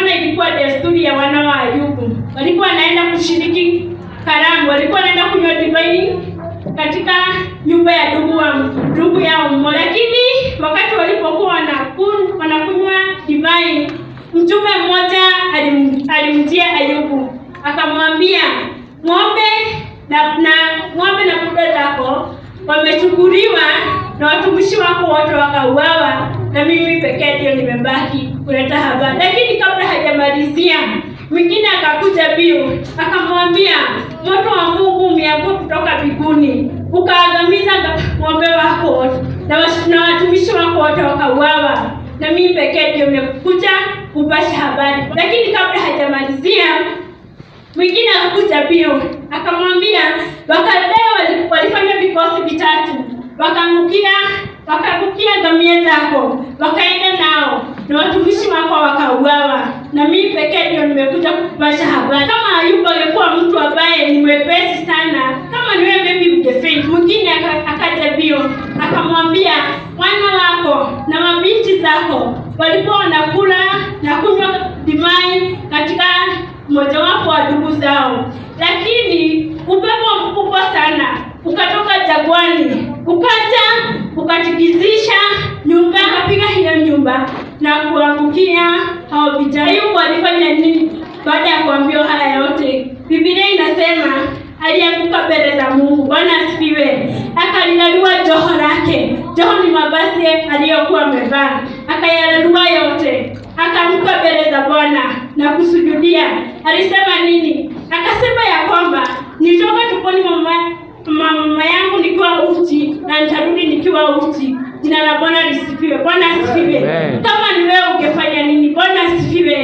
kama ilikuwa desturi ya wana wa Ayubu, walikuwa wanaenda kushiriki karamu, walikuwa wanaenda kunywa divai katika nyumba ya ndugu wa ndugu yao mmoja, lakini wakati walipokuwa wanakunywa wanakunywa divai, mtume mmoja alim, alimjia Ayubu akamwambia, ng'ombe na, na ng'ombe na kuda zako wamechukuliwa na watumishi wako wote wakauawa, na mimi pekee ndio nimebaki kuleta habari. Lakini kabla hajamalizia, mwingine akakuja bio akamwambia, moto wa Mungu umeanguka kutoka mbinguni ukaangamiza ng'ombe wako wote na, wash- na watumishi wako wote wakauawa, na mimi pekee ndio nimekuja kupasha habari. Lakini kabla hajamalizia mwingine akakuja bio akamwambia wakaldeo wali- walifanya vikosi vitatu wakaangukia wakaangukia ngamia zako wakaenda nao na watumishi wako wakauawa na mimi pekee ndio nimekuja kupasha habari kama ayubu angekuwa mtu ambaye ni mwepesi sana kama niwe maybe ungefint mwingine aka- akaja bio akamwambia wana wako na mabinti zako walikuwa wanakula na kunywa dimai katika mojawapo wa ndugu zao, lakini upepo mkubwa sana ukatoka jagwani ukaja ukatikizisha nyumba, akapiga hiyo nyumba na kuangukia hao vijana. Ayubu alifanya nini baada ya kuambiwa haya yote? Biblia inasema alianguka mbele za Mungu. Bwana asifiwe. Akalilalua joho lake. Joho ni mavazi aliyokuwa amevaa, akayalalua yote, akaanguka mbele za Bwana na kusujudia. Alisema nini? Akasema ya kwamba nilitoka tumboni mwa mama mama yangu nikiwa uchi na nitarudi nikiwa uchi. Jina la Bwana lisifiwe. Bwana asifiwe. Amen. Kama ni wewe ungefanya nini? Bwana asifiwe.